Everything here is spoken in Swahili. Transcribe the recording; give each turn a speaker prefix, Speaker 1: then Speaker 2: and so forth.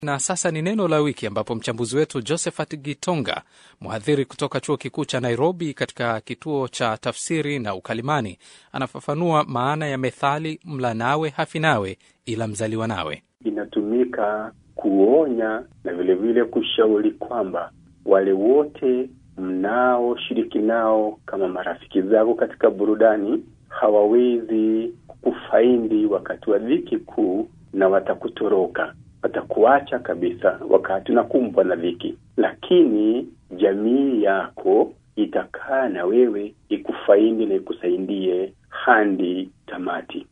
Speaker 1: Na sasa ni neno la wiki, ambapo mchambuzi wetu Josephat Gitonga, mhadhiri kutoka chuo kikuu cha Nairobi katika kituo cha tafsiri na ukalimani, anafafanua maana ya methali mla nawe hafi nawe ila mzaliwa nawe.
Speaker 2: Inatumika kuonya na vilevile kushauri kwamba wale wote mnaoshiriki nao kama marafiki zako katika burudani hawawezi kufaindi wakati wa dhiki kuu, na watakutoroka, watakuacha kabisa wakati unakumbwa na dhiki, lakini jamii yako itakaa na wewe ikufaindi na ikusaidie hadi tamati.